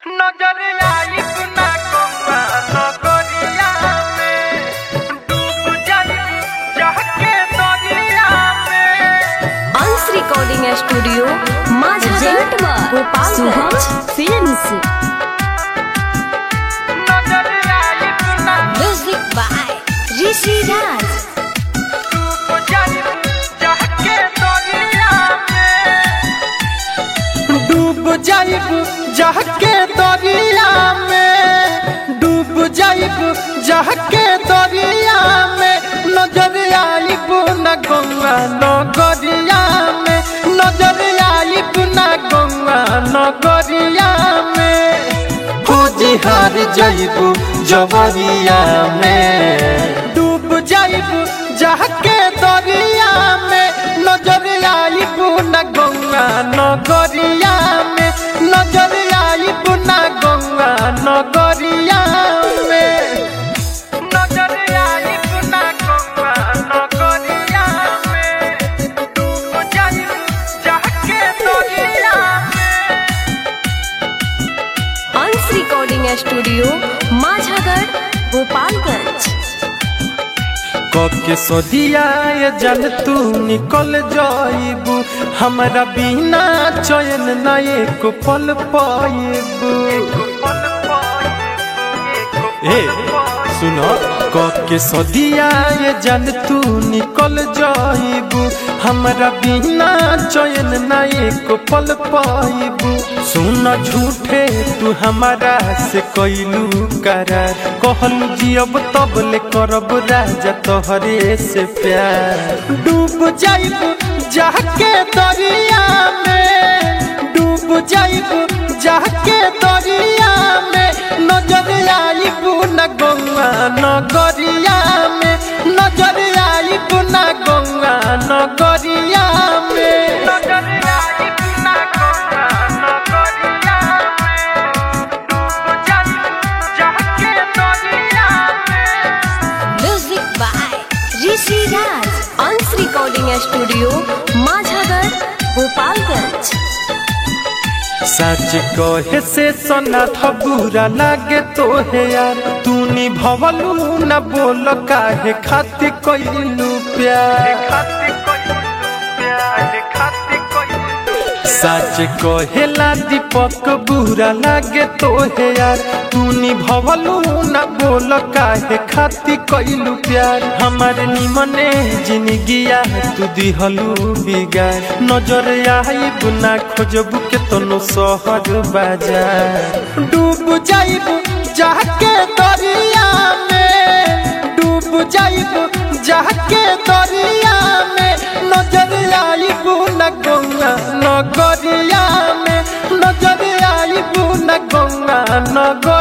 नजर आई ना कौआ नगरिया में डूब जाई जाके दरिया में अंश रिकॉर्डिंग स्टूडियो माझा गोपाल सुहज फिल्म्स नजर आई ना म्यूजिक बाय ऋषि राज डूब जाई जाके दरिया में डूब जाइब जाके दरिया में डूब जाइब जाके दरिया में नजर आइब न गंगा नगरिया में नजर आइब न गंगा नगरिया में खोजी हार जाइब जवरिया में डूब जाइब जाके दरिया में नजर आइब न गंगा नगरिया में नजर आइब न गंगा नगरिया में नजर आइब न गंगा नगरिया में डूब जाइब जाके दरिया में अंश रिकॉर्डिंग स्टूडियो माझागढ़ गोपालगंज कके सदिया ये जन तू निकल जाइबू हमरा बिना चयन ना एक पल पाइबू ए सुनो कके सदिया ये जन तू निकल जाइबू हमरा बिना चयन ना एक पल पाइबू सुन झूठे तू हमारा से कैलू करार कहलू जियब तब ले करब राजा तोहरे से प्यार डूब जाइब जाके दरिया में डूब जाइब जाके दरिया में नजर आइब न गंगा नगरिया में नजर आइब न गंगा नगरिया में नजर आइब न गंगा नगरिया में डूब जाइब जाके दरिया में music by Rishi Raj Ansh recording studio Majhagarh Gopalganj सच कहे से सोना था बुरा लागे तो है यार तू निभवलू न बोल काहे खातिर कइलू प्यार सच कहेला दीपक बुरा लागे तो है यार तू निभवलू न बोल काहे खातिर कइलू प्यार हमार निमने जिंदगिया तू दिहलू बिगार नजर आइब ना खोजबू के तनो शहर बाजार डूब जाइब जाके दरिया में डूब जाइब जाके दरिया में नजर आइब न गंगा नगरिया में नजर आइब न गंगा नगर